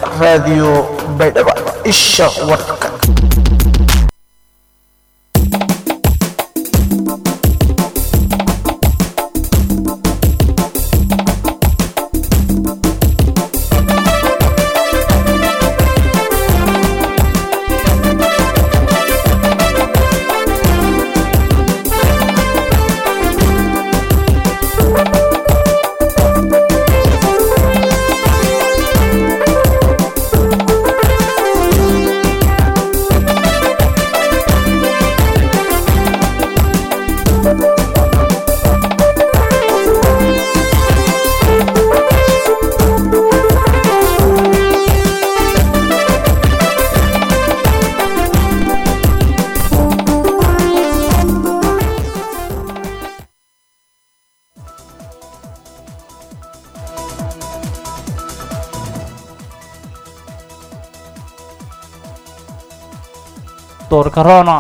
raadiyo baydhabo isha warka doorkarona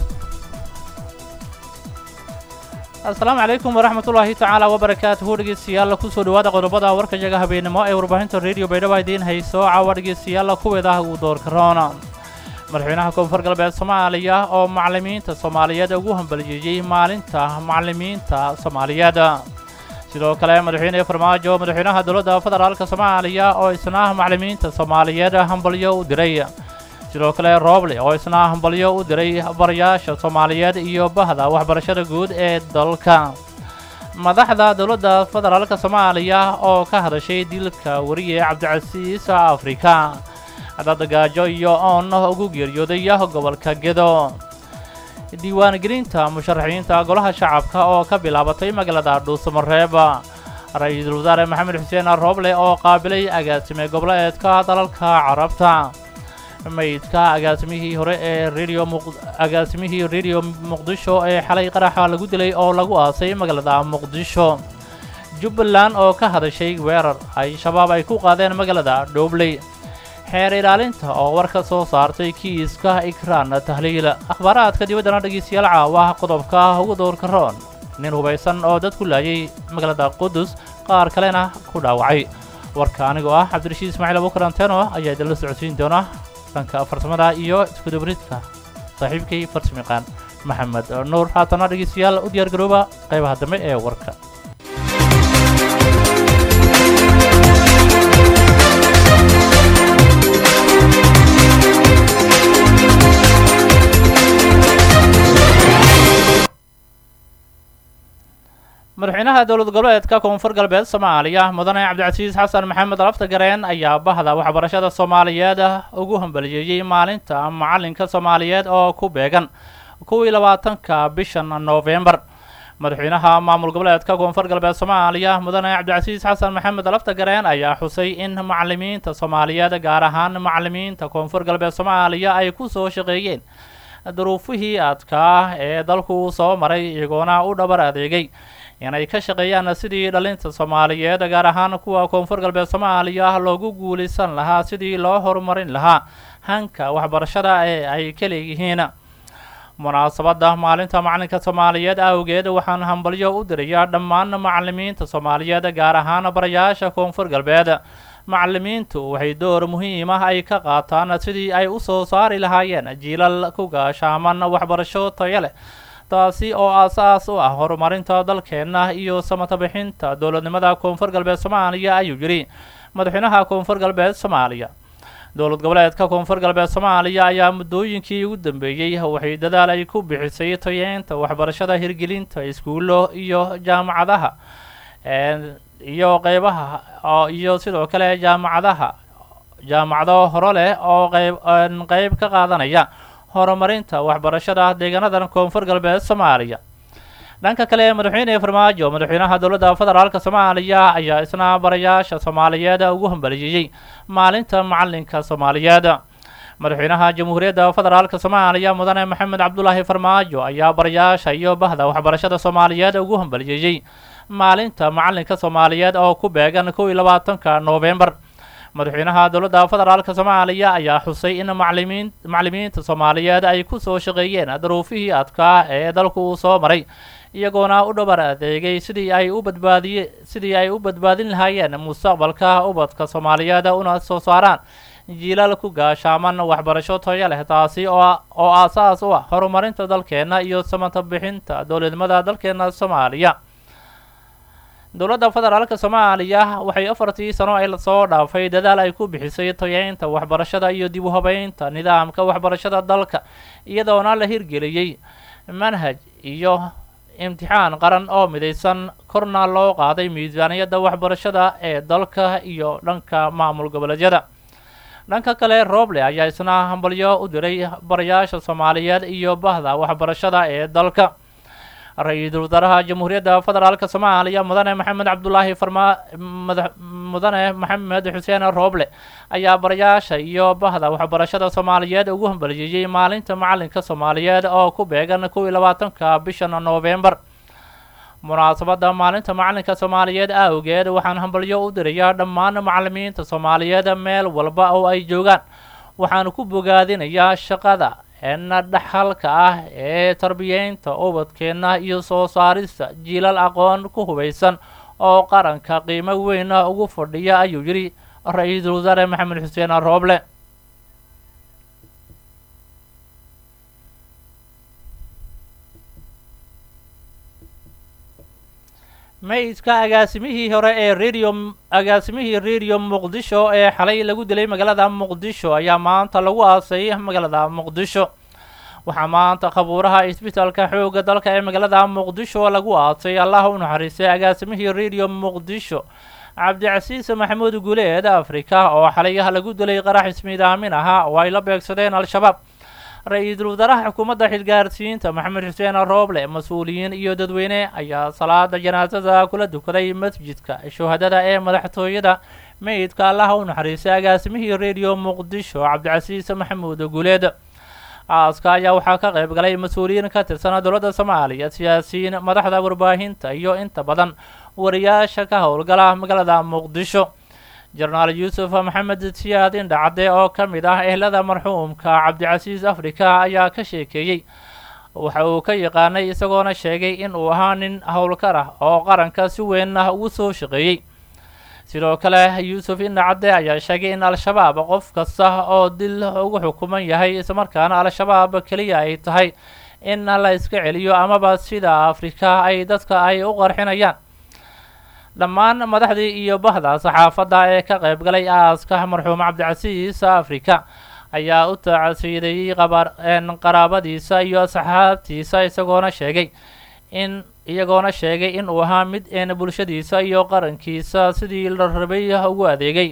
asalaamu calaykum waraxmatullaahi tacaala wabarakaatuhu dhegeystayaal kusoo dhawaada qodobada warkayaga habeenimo ee warbaahinta rediyo baydhabo idiin hayso caawa dhegeystayaal kuweeda uu doorkarona madaxweynaha koonfur galbeed soomaaliya oo macallimiinta soomaaliyeed ugu hambaliyeeyey maalinta macallimiinta soomaaliyeed sidoo kale madaxweyne farmaajo madaxweynaha dowladda federaalka soomaaliya oo isna macallimiinta soomaaliyeed hambalyo u diray sidoo kale rooble oo isna hambalyo u diray barayaasha soomaaliyeed iyo bahda waxbarashada guud ee dalka madaxda dowladda federaalka soomaaliya oo ka hadashay dilka wariye cabdicasiis afrika dadgaajo iyo oon ugu geeriyooday gobolka gedo diiwaangelinta musharaxiinta golaha shacabka oo ka bilaabatay magaalada dhuusamareeb ra-iisul wasaare maxamed xuseen rooble oo qaabilay agaasime goboleedka dalalka carabta maydka agaasimihii hore ee radio agaasimihii radio muqdisho ee xalay qaraxa lagu dilay oo lagu aasay magaalada muqdisho jubbaland oo ka hadashay weerar ay shabaab ay ku qaadeen magaalada dhoobley xeer ilaalinta oo war ka soo saartay kiiska ikraan tahliil akhbaaraadka dibaddana dhegeystayaal caawa qodobka ugu dowrka roon nin hubaysan oo dad ku laayay magaalada qudus qaar kalena ku dhaawacay warka anigoo ah cabdirashiid ismaaciil abukaranteno ayaa idinla socodsiin doona dhanka farsamada iyo iskudabridka saaxiibkay farsamiqaan maxamed nuur haatana dhegeystayaal u diyaar garooba qaybaha dambe ee warka madaxweynaha dowlad goboleedka koonfur galbeed soomaaliya mudane cabdicasiis xasan maxamed laftagareen ayaa bahda waxbarashada soomaaliyeed ugu hambaliyeeyey maalinta macallinka soomaaliyeed oo ku beegan kuwii labaatanka bishan noofembar madaxweynaha maamul goboleedka koonfur galbeed soomaaliya mudane cabdicasiis xasan maxamed laftagareen ayaa xusay in macallimiinta soomaaliyeed gaar ahaan macallimiinta koonfur galbeed soomaaliya ay ku soo shaqeeyeen duruufihii adkaa ee dalku soo maray iyagoona u dhabar adeegay inay ka shaqeeyaan sidii dhalinta soomaaliyeed gaar ahaan kuwa koonfur galbeed soomaaliya loogu guulaysan lahaa sidii loo horumarin lahaa hanka waxbarashada ee ay ka leeyihiin munaasabadda maalinta macallinka soomaaliyeed awgeed waxaan hambalyo u dirayaa dhammaan macallimiinta soomaaliyeed gaar ahaan barayaasha koonfur galbeed macallimiintu waxay door muhiim ah ay ka qaataan sidii ay u soo saari lahaayeen jiilal ku gaashaaman waxbarasho tayo leh taasi oo aasaas u ah horumarinta dalkeenna iyo samatabixinta dowladnimada koonfur galbeed soomaaliya ayuu yidhi madaxweynaha koonfur galbeed soomaaliya dowlad goboleedka koonfur galbeed soomaaliya ayaa muddooyinkii ugu dambeeyey waxay dadaal ay ku bixisay tayeenta waxbarashada hirgelinta iskuullo iyo jaamacadaha iyo qeybaha iyo sidoo kale jaamacadaha jaamacado horo leh oo qeyb qeyb ka qaadanaya horumarinta waxbarashada deegaanadan koonfur galbeed soomaaliya dhanka kale madaxweyne farmaajo madaxweynaha dowladda federaalka soomaaliya ayaa isna barayaasha soomaaliyeed ugu hambaliyeeyey maalinta macallinka soomaaliyeed madaxweynaha jamhuuriyadda federaalka soomaaliya mudane maxamed cabdulaahi farmaajo ayaa barayaasha iyo bahda waxbarashada soomaaliyeed ugu hambaliyeeyey maalinta macallinka soomaaliyeed oo ku beegan kow iyo labaatanka noofembar madaxweynaha dowladda federaalka soomaaliya ayaa xusay in maclimiin maclimiinta soomaaliyeed ay ku soo shaqeeyeen duruufihii adkaa ee dalku uu soo maray iyagoona u dhabar adeegay sidii ay u badbaadiye sidii ay u badbaadin lahaayeen mustaqbalka ubadka soomaaliyeed una soo saaraan jiilal ku gaashaaman waxbarasho toyo leh taasi oo oo aasaas u ah horumarinta dalkeenna iyo samata bixinta dowladnimada dalkeena soomaaliya dowladda federaalka soomaaliya waxay afartii sano ay lasoo dhaafay dadaal ay ku bixisay tayeynta waxbarashada iyo dib u habeynta nidaamka waxbarashada dalka iyadoona la hirgeliyey manhaj iyo imtixaan qaran oo midaysan korna loo qaaday miisaaniyadda waxbarashada ee dalka iyo dhanka maamul goboleedyada dhanka kale roble ayaa isna hambalyo u diray barayaasha soomaaliyeed iyo bahda waxbarashada ee dalka ra-iisul wasaaraha jamhuuriyadda federaalk soomaaliya mudane maxamed cabdulaahi farma mudane maxamed xuseen roble ayaa barayaasha iyo bahda waxbarashada soomaaliyeed ugu hambalyeeyey maalinta macalinka soomaaliyeed oo ku beegan kow iyo labaatanka bishan noofembar munaasabadda maalinta macalinka soomaaliyeed awgeed waxaan hambalyo u dirayaa dhammaan macalimiinta soomaaliyeed meel walba oo ay joogaan waxaan ku bogaadinayaa shaqada eena dhaxalka ah ee tarbiyeynta ubadkeenna iyo soo saarista jiilal aqoon ku hubaysan oo qaranka qiimo weyn ugu fadhiya ayuu yidhi ra-iisul wasaare maxamed xuseen rooble maydka agaasimihii hore ee radio agaasimihii radio muqdisho ee xalay lagu dilay magaalada muqdisho ayaa maanta lagu aasay magaalada muqdisho waxaa maanta khabuuraha isbitaalka xoogga dalka ee magaalada muqdisho lagu aasay allah u naxariistay agaasimihii radio muqdisho cabdicasiis maxamuud guleed afrika oo xalay lagu dilay qarax ismiidaamin ahaa oo ay la beegsadeen al-shabaab ra-iisul wasaaraha xukuumadda xilgaarsiinta maxamed xuseen rooble mas-uuliyiin iyo dadweyne ayaa salaada janaasada kula dukaday masjidka shuhadada ee madaxtooyada meydka allaha u naxariistay agaasimihii radio muqdisho cabdicasiis maxamuud guleed aaska ayaa waxaa ka qayb galay mas-uuliyiin ka tirsan dowladda soomaaliya siyaasiyiin madaxda warbaahinta iyo inta badan wariyaasha ka howlgala magaalada muqdisho jenaraal yuusuf maxamed siyaad indhacadde oo ka mid ah ehlada marxuumka cabdicasiis afrika ayaa ka sheekeeyey waxa uu ka yaqaanay isagoona sheegay in uu ahaa nin howlkar ah oo qaranka si weyn ah ugu soo shaqeeyey sidoo kale yuusuf indhacadde ayaa sheegay in al-shabaab qof kasta oo dil ugu xukuman yahay islamarkaana al-shabaab keliya ay tahay in la iska celiyo amaba sida afrika ay dadka ay u qarxinayaan dhammaan madaxdii iyo bahda saxaafadda ee ka qayb galay aaska marxuum cabdicasiis afrika ayaa u tacasiideeyey qaraabadiisa iyo asxaabtiisa isagoona sheegay in iyagoona sheegay in uu ahaa mid een bulshadiisa iyo qarankiisa sidii la rabay ugu adeegay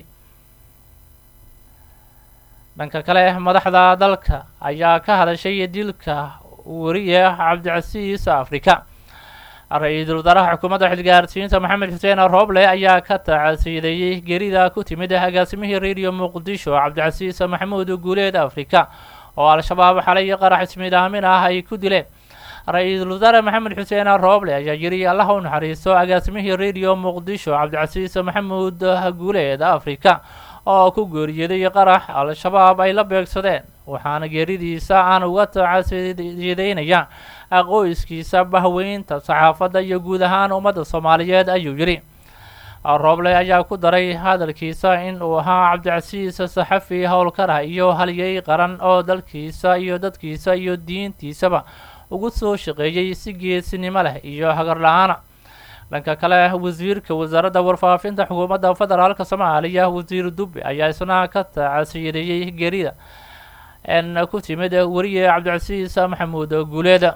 dhanka kale madaxda dalka ayaa ka hadashay dilka wariye cabdicasiis afrika ra-iisul wasaaraha xukuumadda xilgaarsiinta maxamed xuseen rooble ayaa ka tacasiideeyey gerida ku timid agaasimihii radio muqdisho cabdicasiis maxamuud guuleed afrika oo al-shabaab xalay qarax ismiidaamin ah ay ku dileen ra-iisul wasaare maxamed xuseen rooble ayaa yidhi allah u naxariisto agaasimihii radio muqdisho cabdicasiis maxamuud guuleed afrika oo ku geeriyeeday qarax al-shabaab ay la beegsadeen waxaana geeridiisa aan uga tacasiideynaya qoyskiisa bahweynta saxaafadda iyo guud ahaan ummadda soomaaliyeed ayuu yidhi rooble ayaa ku daray hadalkiisa in uu ahaa cabdicasiis saxafi howlkarah iyo halyey qaran oo dalkiisa iyo dadkiisa iyo diintiisaba ugu soo shaqeeyey si geesinimo leh iyo hagar la-aana dhanka kale wasiirka wasaaradda warfaafinta xukuumadda federaalk soomaaliya wasiir dubbe ayaa isna ka tacasiideeyey gerida n ku timid weriye cabdicasiis maxamuud guuleed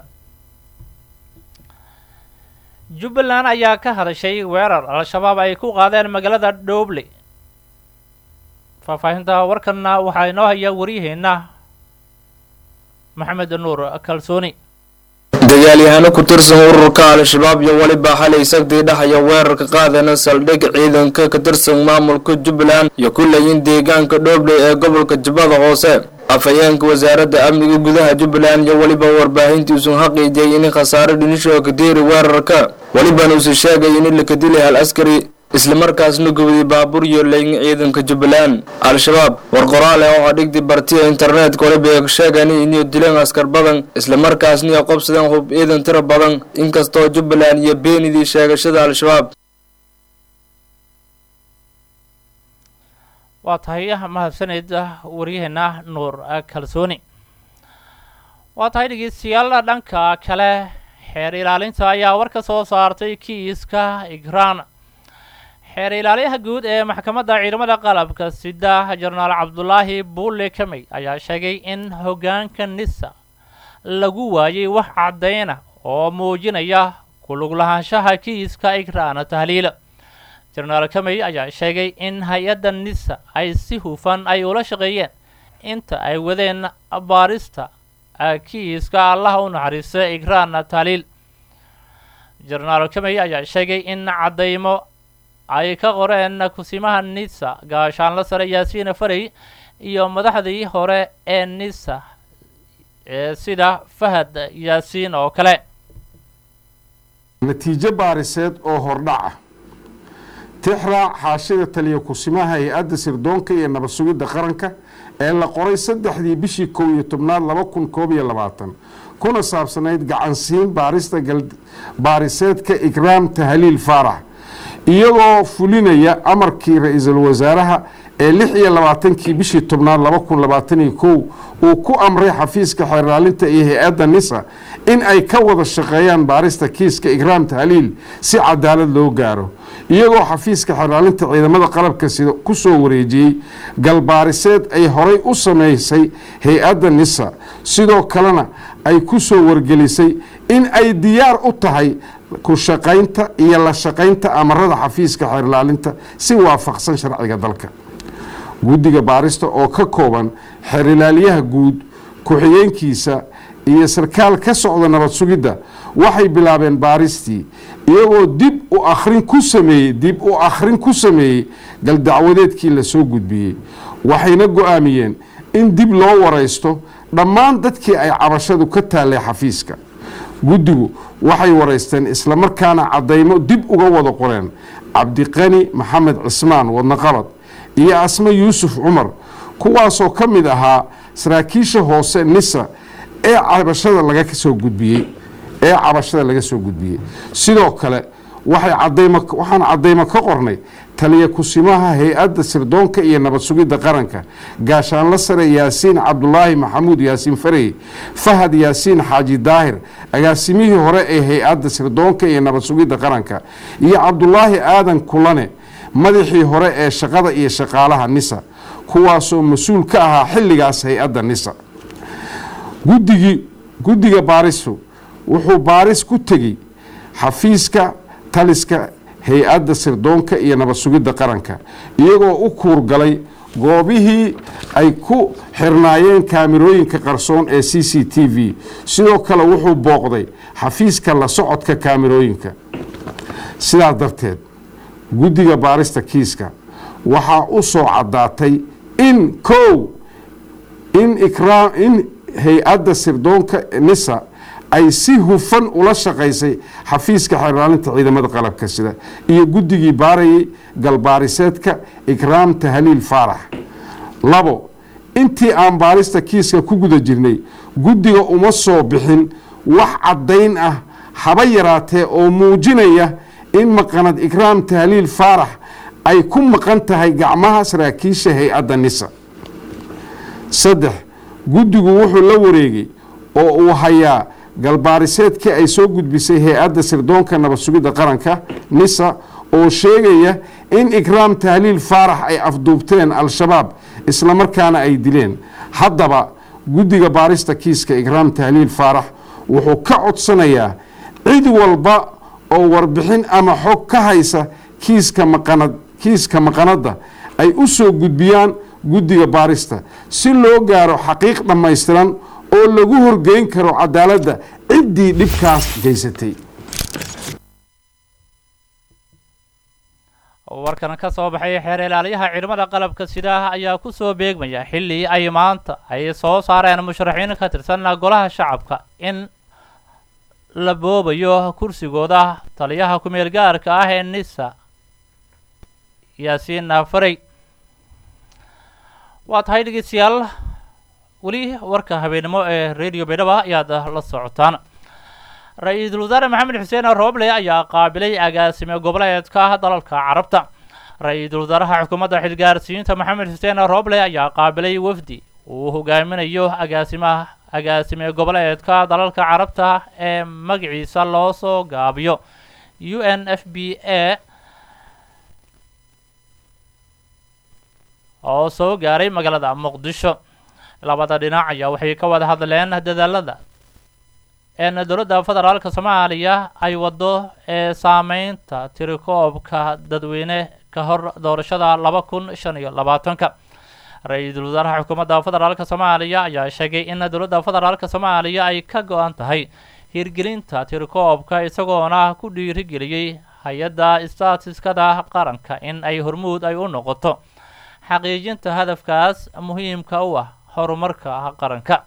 jubbaland ayaa ka hadashay weerar al-shabaab ay ku qaadeen magaalada dhooble faahfaahinta warkanna waxaa inoo haya waryaheena maxamed nuur kalsooni dagaalyahano ku tirsan ururka al-shabaab iyo weliba xalay sagdii dhahaya weerarka qaadana saldhig ciidanka ka tirsan maamulka jubbaland iyo kuleyin deegaanka dhoobley ee gobolka jubbada hoose afhayeenka wasaaradda amniga gudaha jubbaland iyo weliba warbaahintiisun xaqiijiyay in khasaare dhinisho ka diiri weerarka welibana uuse sheegay in la ka dilay hal askari islamarkaasna gubday baabuur iyo leyn ciidanka jubbaland al-shabaab war qoraal ah oo dhigdi bartiya internetka waliba sheegan inay dileen askar badan islamarkaasna ay qobsadeen hub ciidan tiro badan inkastoo jubbaland iyo beenidii sheegashada al-shabaab waa tahay mahadsanid waryaheena nuur kalsooni waa tahay dhegeystayaal dhanka kale xeer ilaalinta ayaa war ka soo saartay kiiska igraan xeer ilaaliyaha guud ee maxkamadda ciidamada qalabka sida jenaraal cabdulaahi buule kamey ayaa sheegay in hoggaanka nisa lagu waayay wax caddayna oo muujinaya kulug lahaanshaha kiiska igraana tahliila jenaraal kamey ayaa sheegay in hay-adda nisa ay si hufan ay ula shaqeeyeen inta ay wadeen baarista kiiska allaha u naxariista igraana tahliil jenaraal kamey ayaa sheegay in caddaymo ay ka qoreen kusimaha nisa gaashaanla sare yaasiina farey iyo madaxdii hore ee nisa ee sida fahad yaasiin oo kale natiijo baariseed oo hordhac ah tixraac xaashida taliya kusimaha hay-adda sirdoonka iyo nabad sugidda qaranka ee la qoray saddexdii bishii kow iyo tobnaad laba kun koob iyo labaatan kuna saabsanayd gacansiin baarista baariseedka ikraam tahliil faarax iyagoo fulinaya amarkii ra-iisul wasaaraha ee lix iyo labaatankii bishii tobnaad laba kun labaataniyo kow uu ku amray xafiiska xeerlaalinta iyo hay-adda nisa in ay ka wada shaqeeyaan baarista kiiska ikraam tahliil si cadaalad loo gaaro iyagoo xafiiska xeerlaalinta ciidamada qalabka sida ku soo wareejiyey galbaariseed ay horay u sameysay hay-adda nisa sidoo kalena ay ku soo wargelisay in ay diyaar u tahay ku shaqaynta iyo la shaqaynta amarada xafiiska xeerlaalinta si waafaqsan sharciga dalka guddiga baarista oo ka kooban xeerilaaliyaha guud ku-xigeenkiisa iyo sarkaal ka socda nabad sugidda waxay bilaabeen baaristii iyagoo dib u akhrin ku sameeyey dib u akhrin ku sameeyey galdacwadeedkii lasoo gudbiyey waxayna go-aamiyeen in dib loo waraysto dhammaan dadkii ay cabashadu ka taallay xafiiska guddigu waxay waraysteen islamarkaana caddaymo dib uga wada qoreen cabdiqani maxamed cismaan wadnaqabad iyo asme yuusuf cumar kuwaasoo ka mid ahaa saraakiisha hoose nisa ee cabashada laga soo gudbiyey ee cabashada laga soo gudbiyey sidoo kale waxay cadaymo waxaan caddaymo ka qornay taliya kusimaha hay-adda sirdoonka iyo nabad sugidda qaranka gaashaanla sare yaasiin cabdulaahi maxamuud yaasiin farey fahad yaasiin xaaji daahir agaasimihii hore ee hay-adda sirdoonka iyo nabad sugidda qaranka iyo cabdulaahi aadan kulane madaxii hore ee shaqada iyo shaqaalaha nisa kuwaasoo mas-uul ka ahaa xilligaas hay-adda nisa guddigii guddiga baaristu wuxuu baaris ku tegey xafiiska taliska hay-adda sirdoonka iyo nabad sugidda qaranka iyagoo u kuurgalay goobihii ay ku xirnaayeen kaamirooyinka qarsoon ee c c t v sidoo kale wuxuu booqday xafiiska la socodka kaamirooyinka sidaas darteed guddiga baarista kiiska waxaa u soo caddaatay in kow in ikraa in hay-adda sirdoonka nisa ay si hufan ula shaqaysay xafiiska xeerlaalinta ciidamada qalabka sida iyo guddigii baarayay galbaariseedka ikraam tahliil faarax labo intii aan baarista kiiska ku guda jirnay guddiga uma soo bixin wax caddayn ah haba yaraatee oo muujinaya in maqanad ikraam tahliil faarax ay ku maqan tahay gacmaha saraakiisha hay-adda nisa saddex guddigu wuxuu la wareegay oo uu hayaa galbaariseedkii ay soo gudbisay hay-adda sirdoonka nabad sugidda qaranka nisa oo sheegaya in ikraam tahliil faarax ay afduubteen al-shabaab islamarkaana ay dileen haddaba guddiga baarista kiiska ikraam tahliil faarax wuxuu ka codsanayaa cid walba oo warbixin ama xog ka haysa kiiska maqanad kiiska maqanadda ay u soo gudbiyaan guddiga baarista si loo gaaro xaqiiq dhammaystiran oo lagu horgeyn karo cadaaladda ciddii dhibkaas geysatay warkan ka soo baxay xeer ilaaliyaha ciidamada qalabka sida ayaa ku soo beegmaya xilli ay maanta ay soo saareen musharaxiin ka tirsan golaha shacabka in la boobayo kursigooda taliyaha ku-meel gaarka ah ee nisa yaasiin farey waa tahay dhegeystayaal weli warka habeennimo ee radio baydhaba ayaad la socotaan ra-iisul wasaare maxamed xuseen rooble ayaa qaabilay agaasime goboleedka dalalka carabta ra-iisul wasaaraha xukuumadda xilgaarsiinta maxamed xuseen roble ayaa qaabilay wafdi uu hogaaminayo agaasimaha agaasime goboleedka dalalka carabta ee magaciisa loo soo gaabiyo u n f b a oo soo gaaray magaalada muqdisho labada dhinac ayaa waxay ka wada hadleen dadaalada een dowladda federaalka soomaaliya ay waddo ee saameynta tirikoobka dadweyne ka hor doorashada laba kun shan iyo labaatanka ra-iisul wasaaraha xukuumadda federaalka soomaaliya ayaa sheegay in dowladda federaalka soomaaliya ay ka go-an tahay hirgelinta tirikoobka isagoona ku dhiirigeliyey hay-adda staatiskada qaranka in ay hormuud ay u noqoto xaqiijinta hadafkaas muhiimka u ah horumarka qaranka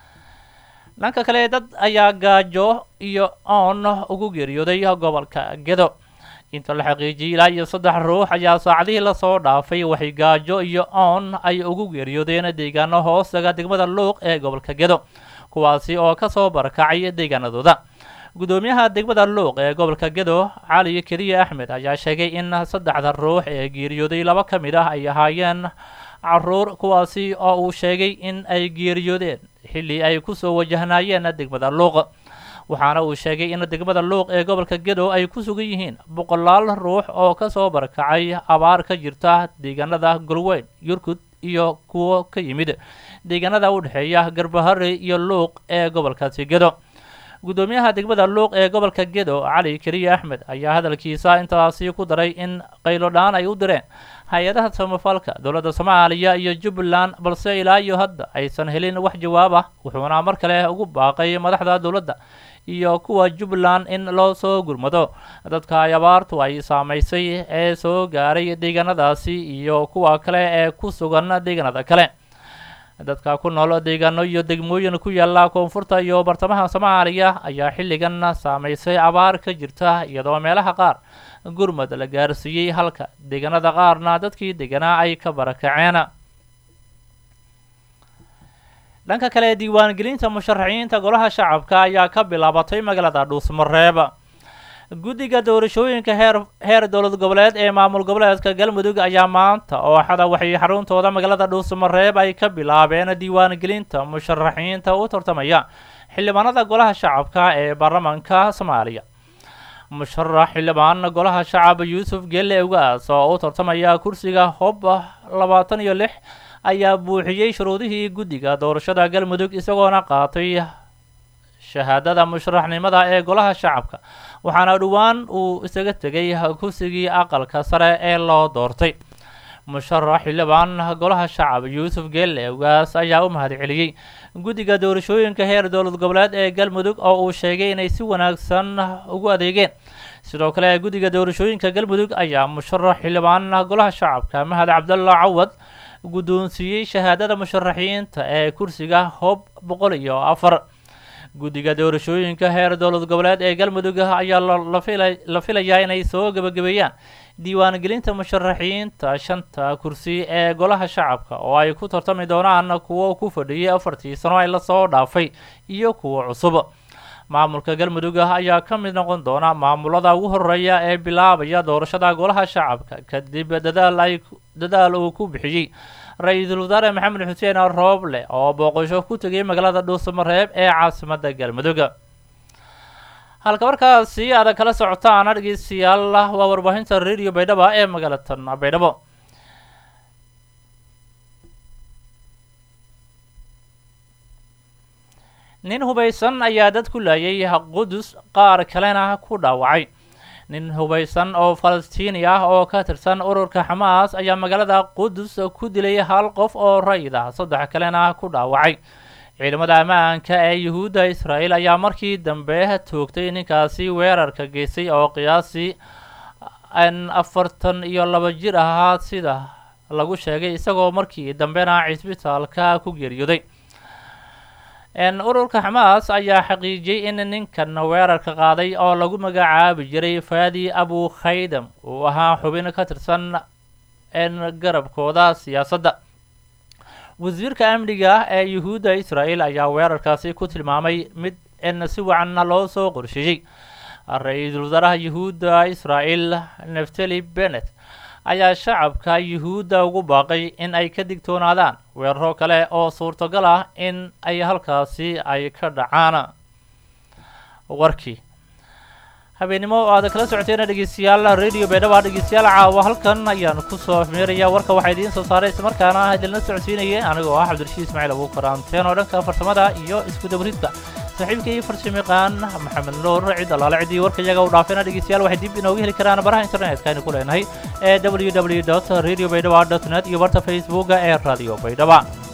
dhanka kale dad ayaa gaajo iyo oon ugu geeriyooday gobolka gedo inta la xaqiijiyey ilaa iyo saddex ruux ayaa saacadihii lasoo dhaafay waxay gaajo iyo oon ay ugu geeriyoodeen deegaano hoostaga degmada luuq ee gobolka gedo kuwaasi oo kasoo barakacay deegaanadooda guddoomiyaha degmada luuq ee gobolka gedo cali keliya axmed ayaa sheegay in saddexda ruux ee geeriyooday laba ka mid ah ay ahaayeen caruur kuwaasi oo uu sheegay in ay geeriyoodeen xilli ay kusoo wajahnaayeen degmada luuq waxaana uu sheegay in degmada luuq ee gobolka gedo ay ku sugan yihiin boqolaal ruux oo kasoo barakacay abaar ka jirta deegaanada golweyn yurkud iyo kuwo ka yimid deegaanada u dhexeeya garbahare iyo luuq ee gobolkaasi gedo guddoomiyaha degmada luuq ee gobolka gedo cali keliya axmed ayaa hadalkiisa intaasi ku daray in qaylodhaan ay u direen hay-adaha samafalka dowladda soomaaliya iyo jubbaland balse ilaa iyo hadda aysan helin wax jawaab ah wuxuuna mar kale ugu baaqay madaxda dowladda iyo kuwa jubbaland in loo soo gurmado dadka ay abaartu ay saamaysay ee soo gaaray deegaanadaasi iyo kuwa kale ee ku sugan deegaanada kale dadka ku nool deegaano iyo degmooyin ku yaala koonfurta iyo bartamaha soomaaliya ayaa xilligan saamaysay abaar ka jirta iyadoo meelaha qaar gurmad la gaarsiiyey halka deegaanada qaarna dadkii deganaa ay ka barakaceen dhanka kale diiwaangelinta musharaxiinta golaha shacabka ayaa ka bilaabatay magaalada dhuusmareeb guddiga doorashooyinka heer heer dowlad goboleed ee maamul goboleedka galmudug ayaa maanta oo axada waxay xaruntooda magaalada dhuusmareeb ay ka bilaabeen diiwaangelinta musharaxiinta u tartamaya xildhibaanada golaha shacabka ee baarlamaanka soomaaliya musharax xildhibaan golaha shacab yuusuf gelle ugaas oo u tartamaya kursiga hob labaatan iyo lix ayaa buuxiyey shuruudihii guddiga doorashada galmudug isagoona qaatay shahaadada musharaxnimada ee golaha shacabka waxaana dhowaan uu isaga tegay kursigii aqalka sare ee loo doortay musharax xildhibaan golaha shacab yuusuf gelle ugaas ayaa u mahadceliyey guddiga doorashooyinka heer dowlad goboleed ee galmudug oo uu sheegay inay si wanaagsan ugu adeegeen sidoo kale guddiga doorashooyinka galmudug ayaa musharax xildhibaan golaha shacabka mahad cabdalla cawad guddoonsiiyey shahaadada musharaxiinta ee kursiga hob boqol iyo afar guddiga doorashooyinka heer dowlad goboleed ee galmudug ayaa la filayaa inay soo gebagabeeyaan diiwaangelinta musharaxiinta shanta kursi ee golaha shacabka oo ay ku tartami doonaan kuwo ku fadhiyay afartii sano ee lasoo dhaafay iyo kuwo cusub maamulka galmudug ayaa ka mid noqon doona maamulada ugu horeeya ee bilaabaya doorashada golaha shacabka kadib dadaal ay dadaal uu ku bixiyey ra-iisul wasaare maxamed xuseen rooble oo booqasho ku tegay magaalada dhuusamareeb ee caasimada galmudug halka markaasi aad kala socotaan dhegeystayaal waa warbaahinta radio baydhabo ee magaalatan baydhabo nin hubaysan ayaa dad ku laayay qudus qaar kalena ku dhaawacay nin hubaysan oo falastiini ah oo ka tirsan ururka xamaas ayaa magaalada qudus ku dilay hal qof oo rayid ah saddex kalena ku dhaawacay ciidamada ammaanka ee yuhuudda israa'iil ayaa markii dambe toogtay ninkaasi weerarka geystay oo qiyaasii an afartan iyo laba jir ahaa sida lagu sheegay isagoo markii dambena cisbitaalka ku geeriyooday ururka xamaas ayaa xaqiijiyey in ninkan weerarka qaaday oo lagu magacaabi jiray faadi abu khaydam uu ahaa xubin ka tirsan garabkooda siyaasadda wasiirka amniga ah ee yuhuudda israa'iil ayaa weerarkaasi ku tilmaamay mid in si wacanna loo soo qorsheeyey ra-iisul wasaaraha yuhuudda israa'iil neftali benet ayaa shacabka yuhuudda ugu baaqay in ay ka digtoonaadaan weeraro kale oo suurtagal ah in ay halkaasi ay ka dhacaan warkii habeennimo oo aada kala socoteena dhegeystayaal radio baydhaba dhegeystayaal caawa halkan ayaan kusoo meeraya warka waxaa idiin soo saaray islamarkaana idinla socodsiinayay anigoo ah cabdirashiid ismaaciil abuukar anteen oo dhanka farsamada iyo isku dabridka saaxiibkii farshamiqaan maxamed nuur cid allaale ciddii warka iyaga u dhaafeena dhegeystayaal waxay dib inooga heli karaan baraha internetka aynu ku leenahay ee www radio baydhaba dot net iyo barta facebooka ee radio baydhaba